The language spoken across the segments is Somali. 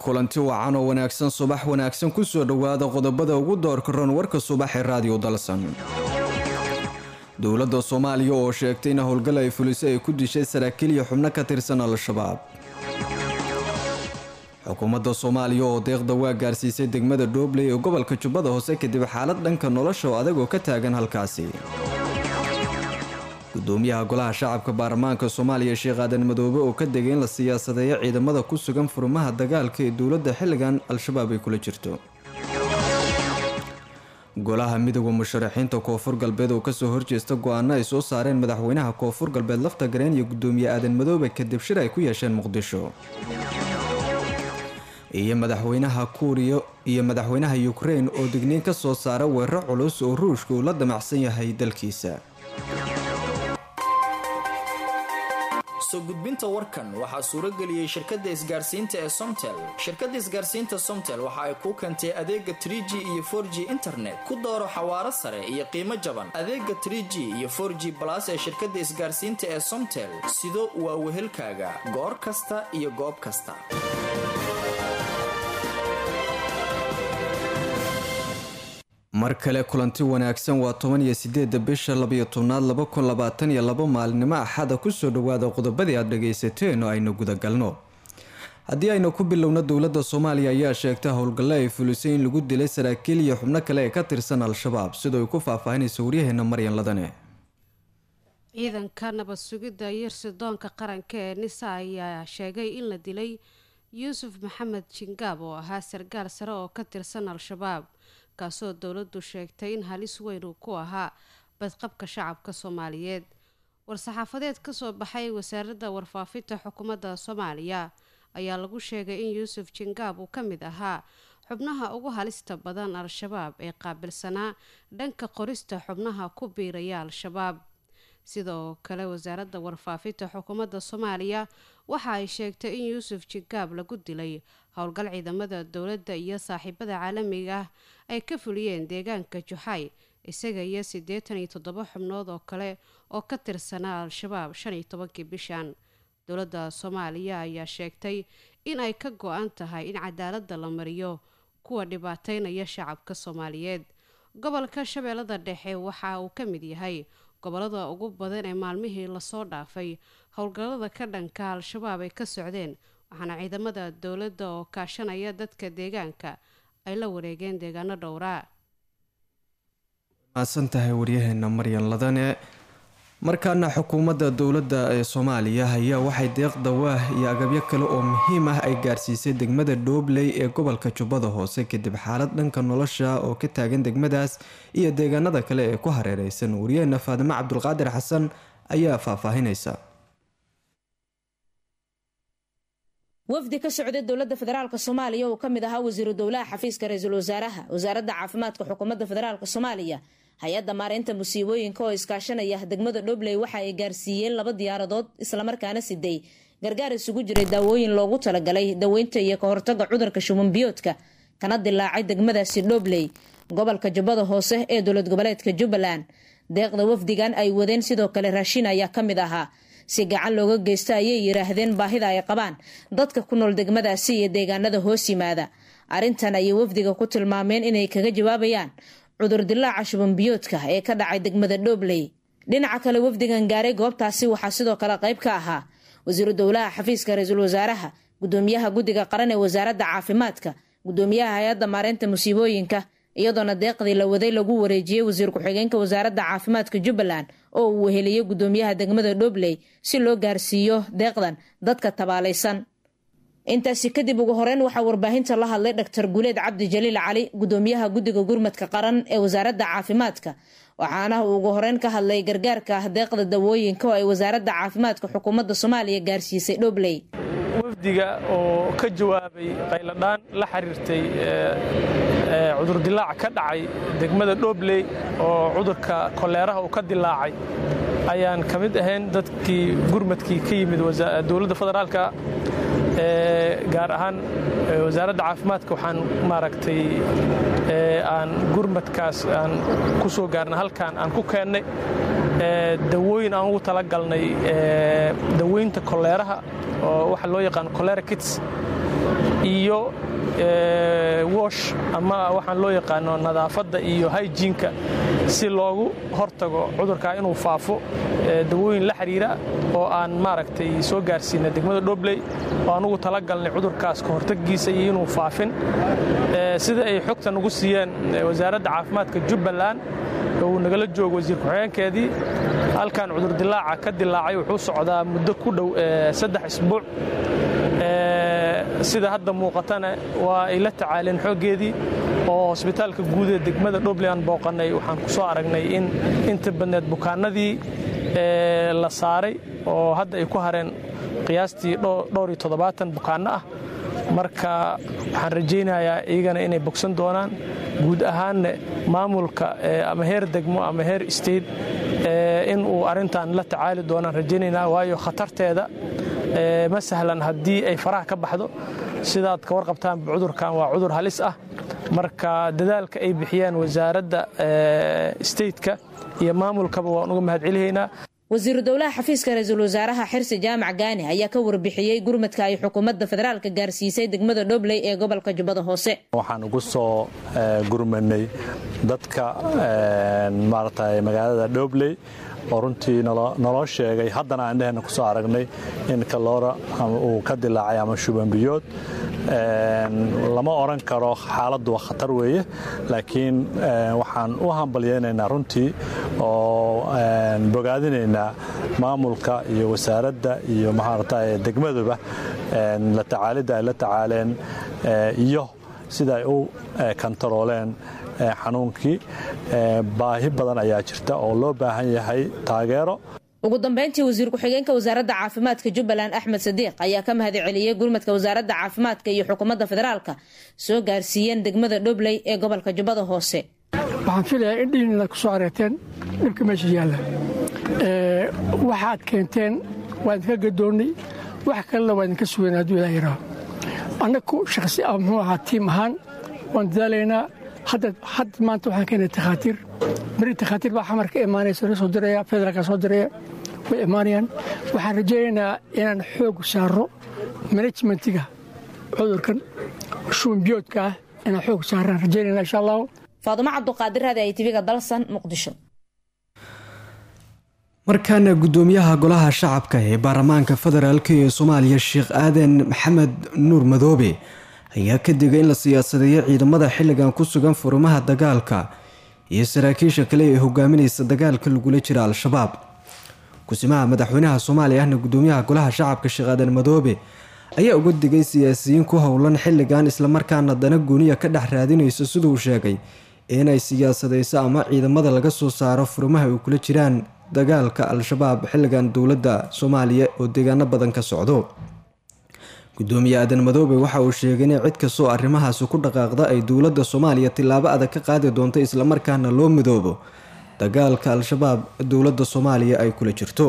kulanti wacan oo wanaagsan subax wanaagsan kusoo dhowaada qodobada ugu doorka ron warka subax ee raadiyo dalsan dowladda soomaaliya oo sheegtay in howlgal ay fulisay ay ku dishay saraakiil iyo xubno ka tirsan al-shabaab xukuumadda soomaaliya oo deeqda waa gaarsiisay degmada dhoobley ee gobolka jubbada hoose kadib xaalad dhanka nolosha oo adag oo ka taagan halkaasi gudoomiyaha golaha shacabka baarlamaanka soomaaliya sheekh aadan madoobe oo ka degay in la siyaasadeeyo ciidamada ku sugan furmaha dagaalka ee dowladda xilligan al-shabaab ay kula jirto golaha midooda musharaxiinta koonfur galbeed oo kasoo horjeesta go-aano ay soo saareen madaxweynaha koonfur galbeed lafta gareen iyo gudoomiye aadan madoobe kadib shir ay ku yeesheen muqdisho iyo madaxweynaha kuuriya iyo madaxweynaha ukrein oo digniin ka soo saara weerar culus oo ruushka uu la damacsan yahay dalkiisa soo gudbinta warkan waxaa suurageliyey shirkadda isgaarsiinta ee somtel shirkadda isgaarsiinta somtel waxa ay kuu keentay adeega trie g iyo for g internet ku dooro xawaaro sare iyo qiimo jaban adeega trie g iyo for g balas ee shirkadda isgaarsiinta ee somtel sido waa wehelkaaga goor kasta iyo goob kasta mar kale kulanti wanaagsan waa toban iyo sideeda bisha labayo tobnaad laba kun labaatan iyo labo maalinimo axada kusoo dhawaada qodobadii aad dhagaysateen oo aynu gudagalno haddii aynu ku bilowno dowladda soomaaliya ayaa sheegtay howlgalle ay fulisay in lagu dilay saraakiil iyo xubno kale ee ka tirsan al-shabaab sidoo ay ku faahfaahinaysa waryaheena maryan ladane ciidanka nabad sugidda yirsidoonka qaranka ee nisa ayaa sheegay in la dilay yuusuf maxamed jingaab oo ahaa sargaal sare oo ka tirsan al-shabaab kaasoo dowladdu sheegtay in halis weyn uu ku ahaa badqabka shacabka soomaaliyeed war-saxaafadeed kasoo baxay wasaaradda warfaafinta xukuumadda soomaaliya ayaa lagu sheegay in yuusuf jingaab uu ka mid ahaa xubnaha ugu halista badan al-shabaab ee qaabilsanaa dhanka qorista xubnaha ku biiraya al-shabaab sidoo kale wasaaradda warfaafinta xukuumadda soomaaliya waxa ay sheegtay in yuusuf jingaab lagu dilay howlgal ciidamada dowladda iyo saaxiibada caalamiga ah ay ka fuliyeen deegaanka juxay isaga iyo siddeetan iyo toddoba xubnood oo kale oo ka tirsanaa al-shabaab shan iyo tobankii bishan dowladda soomaaliya ayaa sheegtay in ay ka go-an tahay in cadaaladda la mariyo kuwa dhibaateynaya shacabka soomaaliyeed gobolka shabeellada dhexe waxa uu ka mid yahay gobolada ugu badan ee maalmihii lasoo dhaafay howlgallada ka dhanka al-shabaab ay ka socdeen waxaana ciidamada dowladda oo kaashanaya dadka deegaanka ay la wareegeen deegaano dhowraa mahadsan tahay waryaheena maryan ladane markaana xukuumadda dowladda ee soomaaliya ayaa waxay deeq dawaah iyo agabyo kale oo muhiim ah ay gaarsiisay degmada dhoobley ee gobolka jubbada hoose kadib xaalad dhanka nolosha oo ka taagan degmadaas iyo deegaanada kale ee ku hareereysan waryaheena faadimo cabdulqaadir xasan ayaa faahfaahinaysa wafdi ka socday dowladda federaalk soomaaliya uu ka mid ahaa wasiiru dowlaha xafiiska ra-iisul wasaaraha wasaaradda caafimaadka xukuumadda federaalk soomaaliya hay-adda maareynta musiibooyinka oo iskaashanaya degmada dhobley waxa ay gaarsiiyeen laba diyaaradood islamarkaana siday gargaar isugu jiray daawooyin loogu talagalay daweynta iyo ka hortaga cudurka shumanbiyoodka kana dilaacay degmadaasi dhobley gobolka jubbada hoose ee dowlad goboleedka jubbaland deeqda wafdigan ay wadeen sidoo kale raashin ayaa ka mid ahaa si gacan looga geysta ayay yidhaahdeen baahida ay qabaan dadka ku nool degmadaasi iyo deegaanada hoos yimaada arrintan ayay wafdiga ku tilmaameen inay kaga jawaabayaan cudur dilaaca shubanbiyoodka ee ka dhacay degmada dhobley dhinaca kale wafdigan gaaray goobtaasi waxaa sidoo kale qayb ka ahaa wasiiru dowlaha xafiiska ra-iisul wasaaraha gudoomiyaha guddiga qaran ee wasaaradda caafimaadka gudoomiyaha hay-adda maareynta musiibooyinka iyadoona deeqdii la waday lagu wareejiyey wasiir ku-xigeenka wasaaradda caafimaadka jubbaland oo uu weheliyey gudoomiyaha degmada dhobley si loo gaarsiiyo deeqdan dadka tabaalaysan intaasi kadib ugu horeyn waxaa warbaahinta la hadlay dhaktar guuleed cabdi jaliil cali gudoomiyaha guddiga gurmadka qaran ee wasaaradda caafimaadka waxaana uu ugu horeyn ka hadlay gargaarka deeqda dawooyinka oo ay wasaaradda caafimaadka xukuumadda soomaaliya gaarsiisay dhobley wafdiga oo ka jawaabay qayladhaan la xiriirtay cudurdilaac ka dhacay degmada dhobley oo cudurka koleeraha uu ka dilaacay ayaan ka mid ahayn dadkii gurmadkii ka yimid dowladda federaalka gaar ahaan wasaaradda caafimaadka waxaan maaragtay aan gurmadkaas aan ku soo gaarna halkaan aan ku keennay dawooyin aan ugu talagalnay daweynta koleeraha oo waxa loo yaqaan kolera kits iyo wosh ama waxaan loo yaqaano nadaafadda iyo hyjiinka si loogu hortago cudurkaa inuu faafo dawooyin la xidhiira oo aan maaragtay soo gaarsiina degmada dhobley oo anugu tala galnay cudurkaas ka hortaggiisa iyo inuu faafin sida ay xogta nagu siiyeen wasaaradda caafimaadka jubbaland uu nagala joogo wasiir ku-xigeenkeedii halkan cudurdilaaca ka dilaacay wuxuu socdaa muddo ku dhow saddex isbuuc sida hadda muuqatana waa ay la tacaaleen xooggeedii oo hosbitaalka guud ee degmada dhobley aan booqannay waxaan ku soo aragnay in inta badneed bukaanadii la saaray oo hadda ay ku hareen qiyaastii dhowr iyo toddobaatan bukaanno ah marka waxaan rajaynayaa iyagana inay bogsan doonaan guud ahaanna maamulka ama heer degmo ama heer state in uu arrintan la tacaali doonaan rajaynaynaa waayo khatarteeda ma sahlan haddii ay faraha ka baxdo sidaad ka warqabtaan cudurkan waa cudur halis ah marka dadaalka ay bixiyaan wasaaradda stateka iyo maamulkaba waan uga mahadcelihaynaa wasiiru dowlaha xafiiska ra-iisul wasaaraha xirsi jaamac gaani ayaa ka warbixiyey gurmadka ay xukuumadda federaalka gaarsiisay degmada dhobley ee gobolka jubbada hoose waxaan ugu soo gurmanay dadka maarata magaalada dhobley oo runtii naloo sheegay haddana aan dhehena ku soo aragnay in kaloora uu ka dilaacay ama shubanbiyood lama oran karo xaaladdu waa khatar weeye laakiin waxaan u hambalyeynaynaa runtii oo bogaadinaynaa maamulka iyo wasaaradda iyo maarata degmaduba la tacaalidda ay la tacaaleen iyo sida ay u kantarooleen xanuunkii baahi badan ayaa jirta oo loo baahan yahay taageero ugu dambeyntii wasiir ku-xigeenka wasaaradda caafimaadka jubbaland axmed sadiiq ayaa ka mahad celiyey gurmadka wasaaradda caafimaadka iyo xukuumadda federaalka soo gaarsiiyeen degmada dhobley ee gobolka jubbada hoose waxaan filayaa in dhiinina ku soo areerteen dhibka meesha yaalla waxaad keenteen waa idinka gadoonnay wax kalena waa idinka sugayn hadduu ilaa yaraa annagu shakhsi ah muxuu ahaa tiim ahaan waan dadaalaynaa hadda maanta waxaan keenay takhaatiir beri takhaatiir baa xamar ka imaanaysa la soo diraya federaalka soo diraya way imaanayaan waxaan rajaynaynaa inaan xoog saaro manajmentiga cudurkan shuunbiyoodka ah inaan xoog saaraan rajaynayna insha allahu faadumo cabduqaadir raadi ay tiviga dalsan muqdisho markaana gudoomiyaha golaha shacabka ee baarlamaanka federaalk ee soomaaliya sheekh aadan maxamed nuur madoobe ayaa ka digay in la siyaasadeeyo ciidamada xilligan ku sugan furimaha dagaalka iyo saraakiisha kale ee hogaaminaysa dagaalka lagula jira al-shabaab kusimaha madaxweynaha soomaaliya ahna gudoomiyaha golaha shacabka sheekh aadan madoobe ayaa uga digay siyaasiyiin ku howlan xilligan islamarkaana dana gooniya ka dhex raadinayso siduu sheegay inay siyaasadeyso ama ciidamada laga soo saaro furimaha ay kula jiraan dagaalka al-shabaab xilligan dowladda soomaaliya oo deegaano badan ka socdo gudoomiye aadan madoobe waxa uu sheegay in cid kastoo arrimahaasi ku dhaqaaqda ay dowladda soomaaliya tillaabo adag ka qaadi doonto islamarkaana loo midoobo dagaalka al-shabaab dowladda soomaaliya ay kula jirto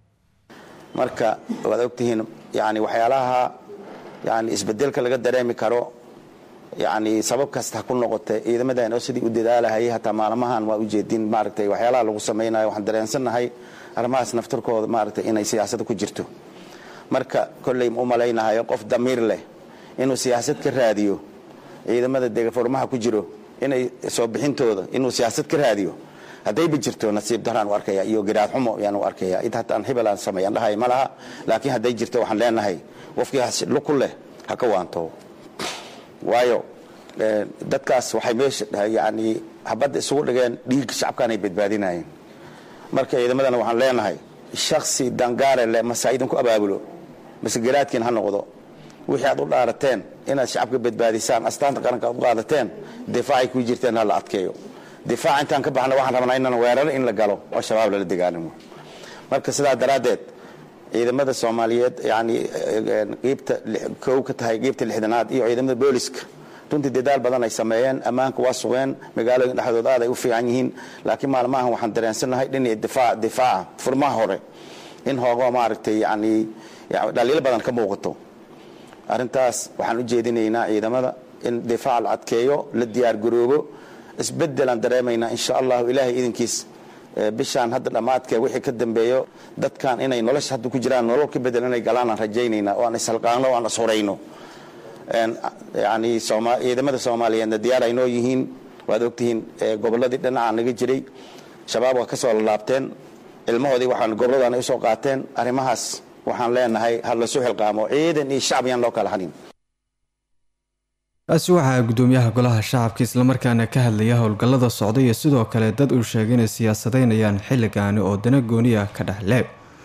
marka waad ogtihiin yani waxyaalaha yani isbedelka laga dareemi karo yani sabab kasta ha ku noqotay ciidamadan oo sidii u dadaalahayay hataa maalmahan waa ujeedin maaragtay waxyaalaha lagu samaynayo waxaan dareensannahay arrimahaas naftarkooda maaragtay inay siyaasada ku jirto marka kolley u malaynahayo qof damiir leh inuu siyaasad ka raadiyo ciidamada degafurmaha ku jiro inay soo bixintooda inuu siyaasad ka raadiyo haddayba jirto nasiib daraan u arkaya iyo giraad xumo ayaan u arkaya id hataan hibelaan sameeyaan dhahay ma laha laakiin hadday jirto waxaan leenahay qofkii luku leh ha ka waanto waayo dadkaas waxay meesha yani habadda isugu dhigeen dhiig shacabkaanay badbaadinayeen marka ciidamadana waxaan leenahay shaksi dangaare leh mase idinku abaabulo mase garaadkiin ha noqdo wixii aad u dhaarateen inaad shacabka badbaadisaan astaanta qaranka aad u qaadateen difaacay ku jirteen ha la adkeeyo difaaca intaan ka baxna waxaan rabnaa inaan weeraro in la galo oo shabaab lala dagaalamo marka sidaa daraaddeed ciidamada soomaaliyeed yani qiibta kow ka tahay qiibta lixdanaad iyo ciidamada booliska runtii dadaal badan ay sameeyeen ammaanka waa sugeen magaalooyin dhexdood aad ay u fiican yihiin laakiin maalmahan waxaan dareensannahay dhinaca difaac difaaca furmaha hore in hoogo maaragtay yani dhaliilo badan ka muuqato arrintaas waxaan u jeedinaynaa ciidamada in difaac la adkeeyo la diyaargaroobo isbedelaan dareemaynaa insha allahu ilaahay idinkiis bishaan hadda dhammaadkee wixii ka dambeeyo dadkan inay nolosha hadda ku jiraan nolol ka bedel inay galaan aan rajaynaynaa oo aan ishalqaano o aan ishorayno yani ciidamada soomaaliyeedna diyaar ay noo yihiin waad ogtihiin gobolladii dhinacaa naga jiray shabaab waa ka soo lalaabteen ilmahoodii waxaan gobolladan ay usoo qaateen arrimahaas waxaan leenahay ha lasu xilqaamo ciidan iyo shacab yaan loo kala hanin kaasi waxaa gudoomiyaha golaha shacabka islamarkaana ka hadlaya howlgallada socda iyo sidoo kale dad uu sheegay inay siyaasadeynayaan xilligaani oo dana gooniya ka dhexle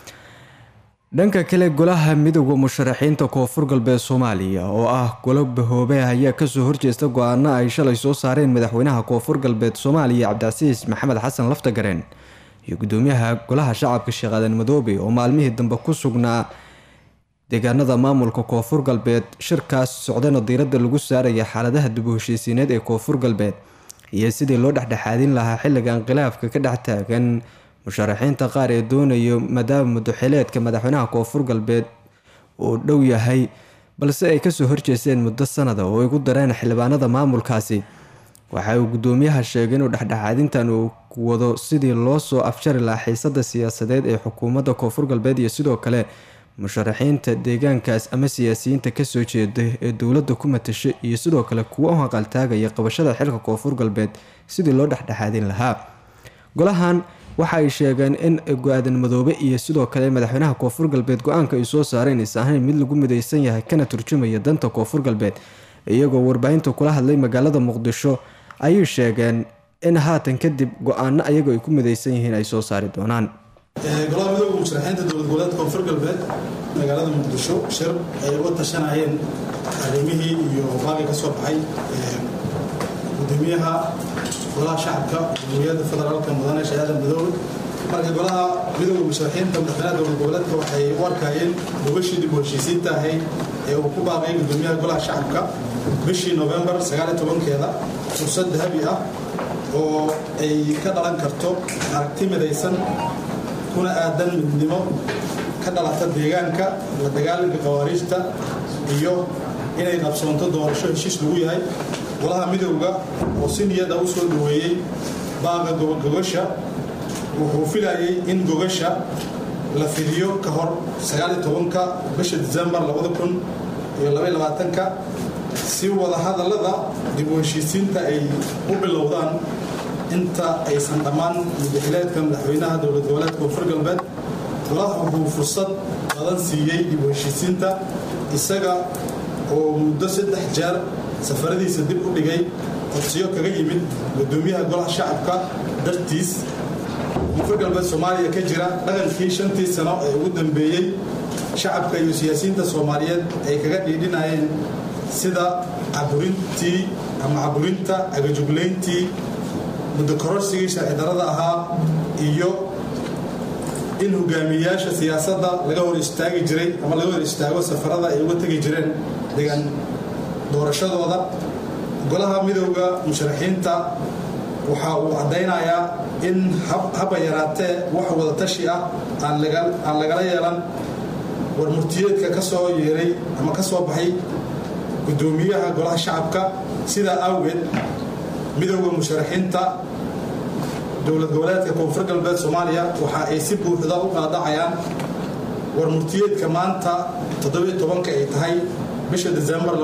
dhanka kale golaha midooda musharaxiinta koonfur galbeed soomaaliya oo ah golo bahoobe ayaa kasoo horjeesta go-aano ay shalay soo saareen madaxweynaha koonfur galbeed soomaaliya cabdicasiis maxamed xasan laftagareen iyo gudoomiyaha golaha shacabka sheekh aadan madoobe oo maalmihii dambe ku sugnaa deegaanada maamulka koonfur galbeed shirkaas socdana diiradda lagu saaraya xaaladaha dib u heshiisiineed ee koonfur galbeed iyo sidii loo dhexdhexaadin lahaa xilligan khilaafka ka dhex taagan musharaxiinta qaar ee doonayo maadaama mudaxileedka madaxweynaha koonfur galbeed uu dhow yahay balse ay kasoo horjeesteen muddo sanada oo ay ku dareen xildhibaanada maamulkaasi waxa uu gudoomiyaha sheegay inuu dhexdhexaadintan uu wado sidii loo soo afjari lahaa xiisada siyaasadeed ee xukuumadda koonfur galbeed iyo sidoo kale musharaxiinta deegaankaas ama siyaasiyiinta kasoo jeeda ee dowladda ku matasha iyo sidoo kale kuwa u haqaltaagaya qabashada xilka koonfur galbeed sidii loo dhexdhexaadin lahaa golahan waxa ay sheegeen in go-aadan madoobe iyo sidoo kale madaxweynaha koonfur galbeed go-aanka ay soo saareen is ahayn mid lagu midaysan yahay kana turjumaya danta koonfur galbeed iyagoo warbaahinta kula hadlay magaalada muqdisho ayay sheegeen in haatan kadib go-aano ayago ay ku midaysan yihiin ay soo saari doonaan golaha midooda musharaxiinta dowlad goboleedka koonfur galbeed magaalada muqdisho shir ay uga tashanayeen arrimihii iyo baaqi ka soo baxay gudoomiyaha golaha shacabka jamhuuriyadda federaalka mudane shahaada madoobe marka golaha midooda musharaxiinta madaxweynaha dowlad goboleedka waxay u arkaayeen gubashii dib u heshiisiinta ahayd ee uu ku baaqay gudoomiyaha golaha shacabka bishii novembar sagaaliyo tobankeeda fursad dahabi ah oo ay ka dhalan karto aragti midaysan kuna aadan midnimo ka dhalata deegaanka la dagaalanka khawaariijta iyo inay qabsoonto doorasho heshiis lagu yahay golaha midowda oo si niyada u soo dhaweeyey baaqa gogasha wuxuu filayay in gogasha la fidiyo ka hor ka bisha disembar ka si wadahadallada dib u heshiisiinta ay u bilowdaan inta aysan dhammaan mudaxileedka madaxweynaha dowlad goboleedka koonfur galbeed golaha wuxuu fursad badan siiyey dib u heshiisiinta isaga oo muddo saddex jeer safaradiisa dib u dhigay codsiyo kaga yimid gudoomiyaha golaha shacabka dartiis koonfur galbeed soomaaliya ka jira dhaqankii shantii sano ee ugu dambeeyey shacabka iyo siyaasiyiinta soomaaliyeed ay kaga dhiidhinayeen sida caburintii ama caburinta agajuglayntii muddo kororsigii sharci darada ahaa iyo in hogaamiyayaasha siyaasadda laga hor istaagi jiray ama laga hor istaago safarada ay uga tegi jireen deegaan doorashadooda golaha midowda musharaxiinta waxa uu caddaynayaa in haba yaraatee wax wadatashi ah aan lagala yeelan war murtiyeedka ka soo yeeray ama ka soo baxay gudoomiyaha golaha shacabka sidaa awgeed midowda musharaxiinta dowlad goboleedka koonfur galbeed soomaaliya waxa ay si buuxda u qaadacayaan war murtiyeedka maanta todobayotobanka ay tahay bisha disembar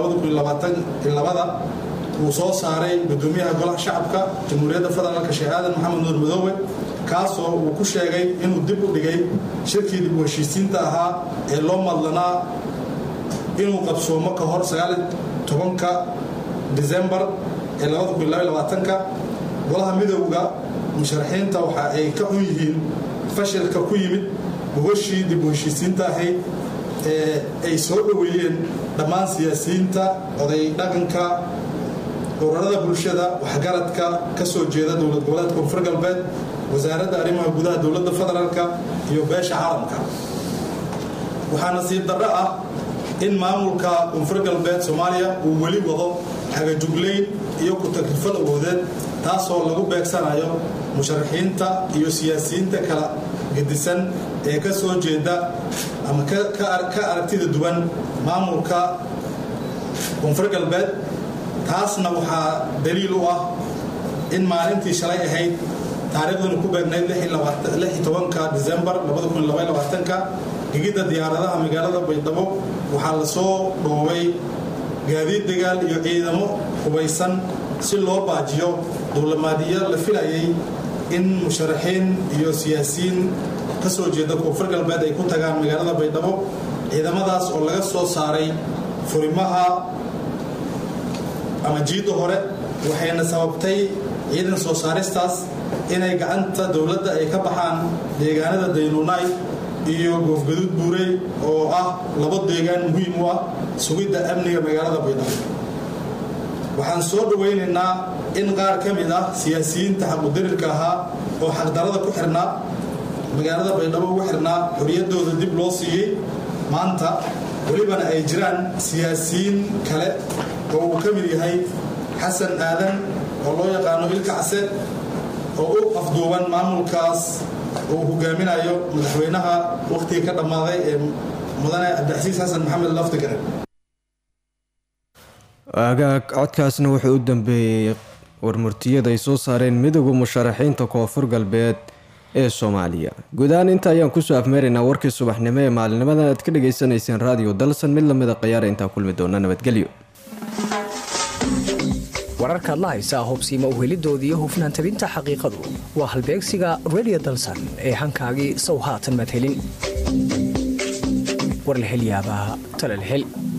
uu soo saaray gudoomiyaha golaha shacabka jamhuuriyadda federaalka sheekh aadan maxamed nuur madoobe kaasoo uu ku sheegay inuu dib u dhigay shirkii dib u heshiisiinta ahaa ee loo madlanaa inuu qabsoomo ka hor tobanka disembar ee golaha midowda musharaxiinta waxa ay ka xun yihiin fashilka ku yimid gogashii dib u heshiisiinta ahayd ee ay soo dhoweeyeen dhammaan siyaasiyiinta oday dhaqanka urarada bulshada waxgaradka ka soo jeeda dowlad goboleedka koonfur galbeed wasaaradda arrimaha gudaha dowladda federaalka iyo beesha caalamka waxaa nasiib darro ah in maamulka koonfur galbeed soomaaliya uu weli wado hagajuglayn iyo ku-tagrifal awoodeed taasoo lagu beegsanayo musharaxiinta iyo siyaasiyiinta kala gedisan ee ka soo jeeda ama ka aragtida duwan maamulka koonfur galbeed taasna waxaa daliil u ah in maalintii shalay ahayd taariikhduna ku beegnayd disembar gegidda diyaaradaha magaalada baydhabo waxaa lasoo dhoobay gaadiid dagaal iyo ciidamo hubaysan si loo baajiyo duulamaadyo la filayay in musharaxiin iyo siyaasiyiin ka soo jeeda koonfur galbeed ay ku tagaan magaalada baydhabo ciidamadaas oo laga soo saaray furimaha ama jiidda hore waxayna sababtay ciidan soo saaristaas inay gacanta dowladda ay ka baxaan deegaanada daynuunaay iyo goofgaduud buurey oo ah labo deegaan muhiim u ah sugidda amniga magaalada baydhabo waxaan soo dhowaynaynaa in qaar ka mid ah siyaasiyiinta xaqudarirka ahaa oo xaqdarada ku xirnaa magaalada baydhabo ugu xirnaa xorriyaddooda dib loo siiyey maanta welibana ay jiraan siyaasiyiin kale oo uu ka mid yahay xasan aadan oo loo yaqaano ilkacse oo u afduuban maamulkaas uu hogaaminayo madaxweynaha wakhtiga ka dhammaaday ee mudane cabdixasiis xasan maxamed laftigare agaag codkaasna wuxuu u dambeeyey warmurtiyada ay soo saareen midooda musharaxiinta koonfur galbeed ee soomaaliya guud ahaan inta ayaan kusoo afmeeraynaa warkii subaxnimo ee maalinnimadan aad ka dhagaysanayseen raadiyo dalsan mid lamida khayaara intaa kulmi doona nabadgelyo wararkaad la haysaa hubsiima uhelidooda iyo hufnaan tabinta xaqiiqadu waa halbeegsiga redio dalsan ee hankaagii sow haatan madhelin war la hel yaabaa tala la hel